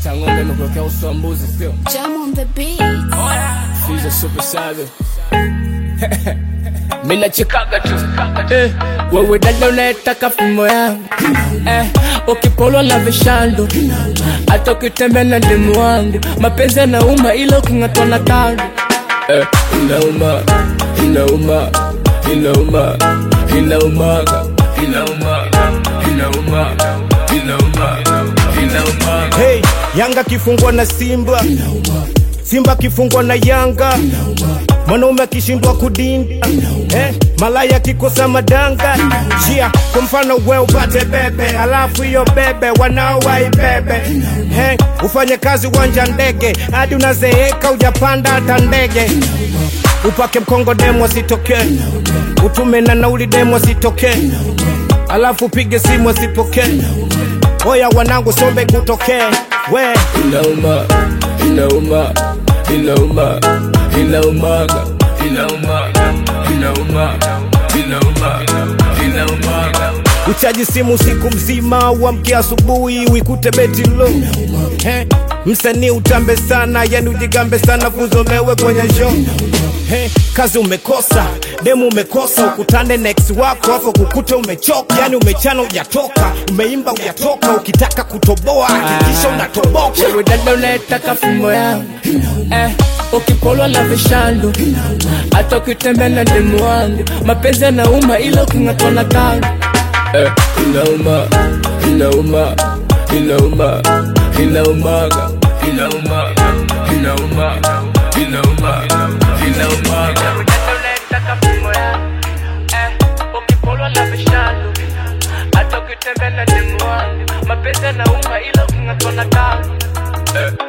Tangombe imekuwekea uso wa mbuzi sio? Jam on the beat. Fizo super saga. Mimi nachekaga tu. Eh, wewe dada unayetaka fimbo yangu. Eh, ukipolwa na vishando. Hata ukitembea na demu wangu. Mapenzi yanauma ila uking'atwa na kando. Eh, inauma, inauma, inauma, inaumaga, inauma, inauma, inauma, inaumaga. Hey, Yanga kifungwa na Simba, Simba kifungwa na Yanga, mwanaume akishindwa kudinda eh, malaya kikosa madanga jia. Kwa mfano we upate bebe, alafu hiyo bebe wanao waibebe hey, ufanye kazi uwanja ndege hadi unazeeka ujapanda hata ndege, upake mkongo demo asitokee, utume na nauli demo asitokee, alafu pige simu asipokee. Oya wanangu sombe kutokee we inauma inauma inauma inaumaga inauma inauma inauma inaumaga uchaji simu siku mzima, uamke asubuhi uikute beti lo eh, msanii utambe sana, yani ujigambe sana, kuzomewe kwenye show eh, kazi umekosa, demu umekosa, ukutane na ex wako afu kukute umechoka, yani umechana ujatoka, umeimba ujatoka, ukitaka kutoboa hakikisha unatoboka. wewe dada unayetaka fimbo yangu eh, ukipolwa na vishando hata ukitembea na demu wangu mapenzi yanauma ila uking'atwa na kando eh, inauma inauma inauma inaumaga inauma inauma inauma inaumaga unayetaka fimbo yangu eh, ukipolwa na vishando hata ukitembea na demu wangu mapenzi yanauma ila uking'atwa na kando eh,